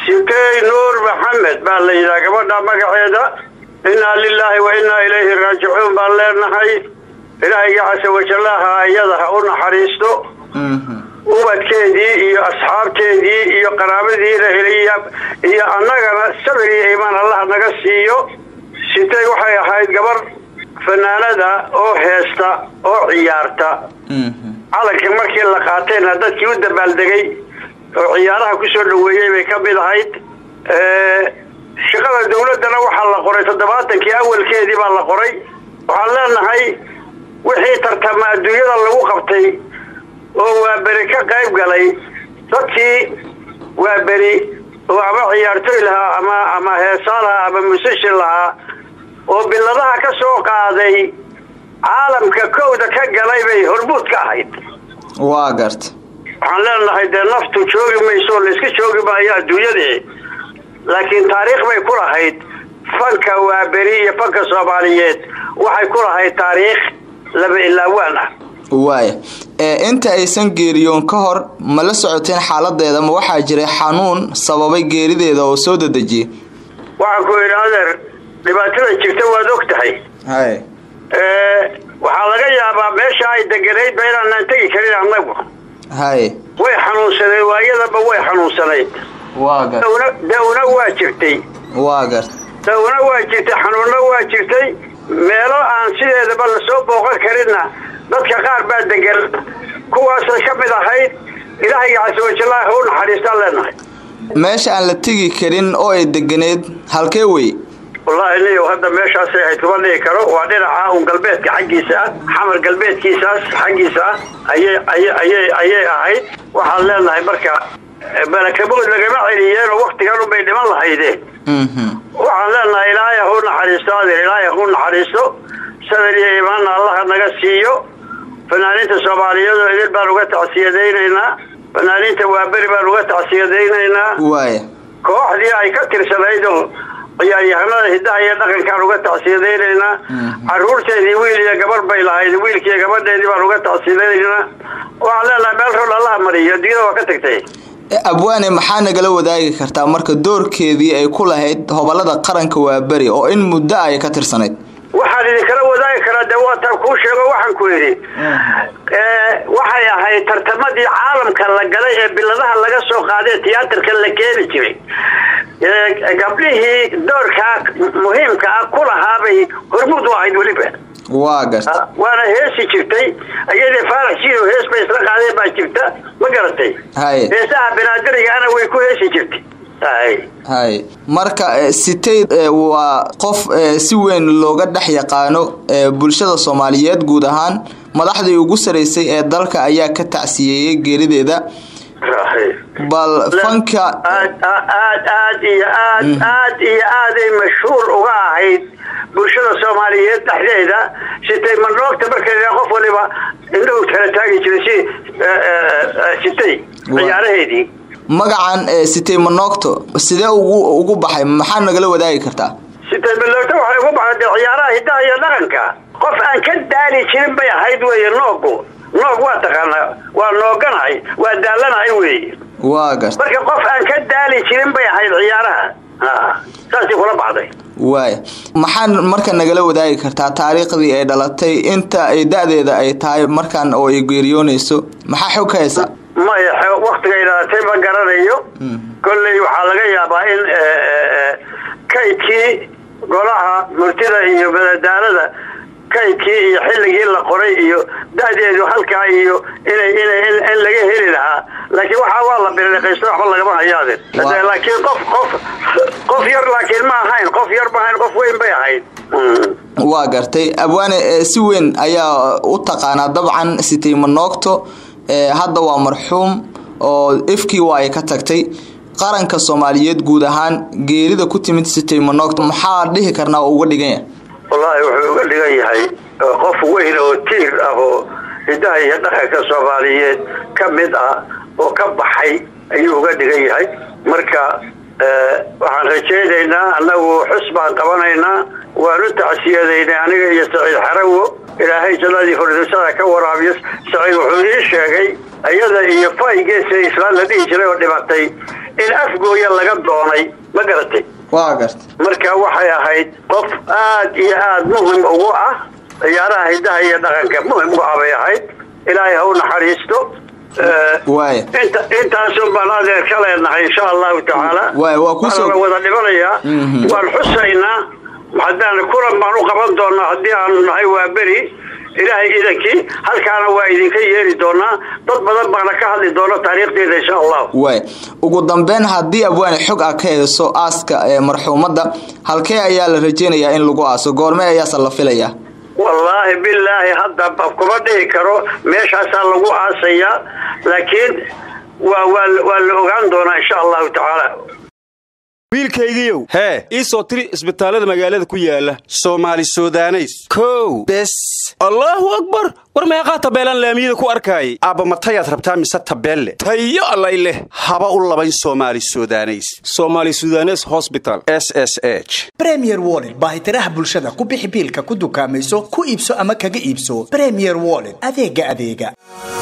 sitey nuur maxamed baa la yidhaha gabadha magaceeda innaa lilaahi wa innaa ilayhi raajicuun baan leenahay ilaahayga casa wajallaha iyada ha u naxariisto ubadkeedii iyo asxaabteedii iyo qaraabadiina heliya iyo annagana sabir iyo iimaan allah naga siiyo sitay waxay ahayd gabar fanaanada oo heesta oo ciyaarta calankii markii la qaatayna dadkii u dabaaldegay oo ciyaaraha ku soo dhaweeyey bay ka mid ahayd shaqada dawladdana waxaa la qoray toddobaatankii awalkeedii baa la qoray waxaan leenahay wixii tartama adduunyada lagu qabtay oo waa beri ka qayb galay dadkii waa beri oo ama ciyaartoy lahaa ama ama heesaa lahaa ama musishin lahaa oo biladaha ka soo qaaday caalamka kowda ka galay bay hormuud ka ahayd waa garta waxaan leenahay dee naftu joogi mayso layska joogi maayo adduunyadii laakiin taariikh bay ku lahayd fanka waa beri iyo fanka soomaaliyeed waxay ku lahayd taariikh laba ilaawaan ah waaya inta aysan geeriyoon ka hor ma la socoteen xaaladeeda ma waxaa jiray xanuun sababay geerideeda oo soo dadejiyey waxaan ku yidhi adeer dhibaatada jirta waad og tahay hay waxaa laga yaabaa meesha ay deganayd ba inaanaan tegi karin annagu hay way xanuunsanayd waayadaba way xanuunsanayd waa gar dawna dawna waa jirtay waa garta dawna waa jirtay xanuunna waa jirtay meelo aan sideedaba lasoo booqan karinna dadka qaar baa degan kuwaasay ka mid ahayd ilaahayga casawajallahi ha u naxariistaan leenahay meesha aan la tegi karin oo ay deganeed halkee wey wallaahi niyow hadda meeshaasay ahayd kuma dhihi karo waa dhinaca un galbeedka xaggiisa ah xamar galbeedkiisaas xaggiisa ah ayay ayay ayay ayay ahayd waxaan leenahay marka balakabood lagama celiyeen oo waktigan unbay dhiman lahaydeen waxaan leenahay ilaahay ha u naxariisto adeer ilaahay ha u naxariisto sabir iyo iimaanna allaha naga siiyo fanaaniinta soomaaliyeed oo idin baan uga tacsiyadaynaynaa fanaaniinta waaberi baan uga tacsiyadaynaynaa waaya kooxdii ay ka tirsanayd oo ciyaaryahanada hidaha iyo dhaqankaan uga tacsiyadaynaynaa caruurteedii wiil iyo gabar bay lahayd wiilkiiyo gabadheedii baan uga tacsiyadaynaynaa waxaan leenahay meel rol allaha mariyo adduunyada waa ka tagtay abwaane maxaa nagala wadaagi kartaa marka doorkeedii ay ku lahayd hobolada qaranka waaberi oo in muddo ay ka tirsanayd waxaan idinkala wadaagi karaa dee waataan kuu sheego waxaan ku yidhi waxay ahayd tartamadii caalamka la galay ee biladaha laga soo qaaday tiyaatarka la keeni jiray gabdhihii doorkaa muhiimka ah ku lahaabay hormuud u ahayd weliba waa garta waana heesi jirtay ayadii faarax jiiro hees bay isla qaadeen baa jirta ma garatay hay heesaha banaadirigaana way ku heesi jirtay hay hay marka siteyd waa qof si weyn looga dhex yaqaano bulshada soomaaliyeed guud ahaan madaxdii ugu saraysay ee dalka ayaa ka tacsiyeeyey geerideeda bal fanka aad aad aad iyo aad aad iyo aaday mashhuur uga ahayd bulshada soomaaliyeed dhexdeeda sitay mandhoogta marka qof waliba indhahu kala taagi jiray si sitay ciyaaraheedii magacan sitay manoogto sidee ugu ugu baxay maxaa nagala wadaagi kartaa sitay manoogto waxay ugu baxday dee ciyaaraha hidaha iyo dhaqanka qof aan ka daali jirin bay ahayd weeye noogu noog waa taqaanaa waa nooganahay waa daalanahay weeye waa garta marka qof aan ka daali jirin bay ahayd ciyaaraha saasay kula baxday waaya maxaa marka nagala wadaagi kartaa taariikhdii ay dhalatay inta ay da-deeda ay tahay markaan oo ay geeriyoonayso maxaa xog ka haysa maya waktigay dhalatay ma garanayo kolley waxaa laga yaabaa in kaydkii golaha murtida iyo madadaalada kaydkii iyo xilligii la qoray iyo da-deedu halkaa iyo inay inay in laga heli lahaa laakiin waxaa waa la biliqaysto waxba lagama hayaadin laakiin qof qof qof yar laakiin ma ahayn qof yar ma ahayn qof weyn bay ahayd waa gartay abwaane si weyn ayaa u taqaanaa dabcan sitay manoogto hadda waa marxuum oo ifkii waa ay ka tagtay qaranka soomaaliyeed guud ahaan geerida ku timid sitay manoogto maxaa dhihi karnaa oo uga dhigan yahay wallaahi wuxuu uga dhigan yahay qof weyn oo tiir ah oo hidaha iyo dhaqanka soomaaliyeed ka mid ah oo ka baxay ayuu uga dhigan yahay marka waxaan rajaynaynaa annagu xus baan qabanaynaa waan u tacsiyadaynay aniga iyo saciid xarawo ilaahay jannadii furdisada ka waraabiyo saciid wuxuu ii sheegay iyada iyo faygeesa islaan la dhihi jiray oo dhimatay in afgooya laga doonay ma garatay waa gartay marka waxay ahayd qof aad iyo aad muhim ugu ah ciyaaraha hidaha iyo dhaqanka muhim ugu ah bay ahayd ilaahay ha u naxariisto waaya inta intaasun baan adeer ka leenahay insha allahu tacaala Waay, waa ku soo- waana la wada dhibanayaa waan xusaynaa haddaan kulan baan u qaban doonaa haddii aanu nahay waa beri ilaahay idankii halkaana waa idinka yeeri doonaa dad badan baana ka hadli doona taariikhdeeda insha allahu waay ugu dambeyn haddii abwaane xog ah ka heeso aaska ee marxuumadda halkee ayaa la rajeynayaa in lagu aaso goorme ayaase la filayaa wallaahi bilaahi hadda ba kuma dhihi karo meeshaasaa lagu aasayaa laakiin waa waa waa la ogaan doonaa insha allahu tacaala wiilkaygiiow hee ii soo tiri isbitaallada magaalada ku yaala soomaali sudaneys kow bes allaahu akbar war meeqaa tabeelaan laamiyada ku arkaayay aabba matayaad rabtaa mise tabeelle tayo allay leh haba u labayn soomaali sudaneys soomaali sudanes hosbital s s h bremier wollet baahitiraha bulshada ku bixi biilka ku dukaamayso ku iibso ama kaga iibso bremier wollet adeega adeega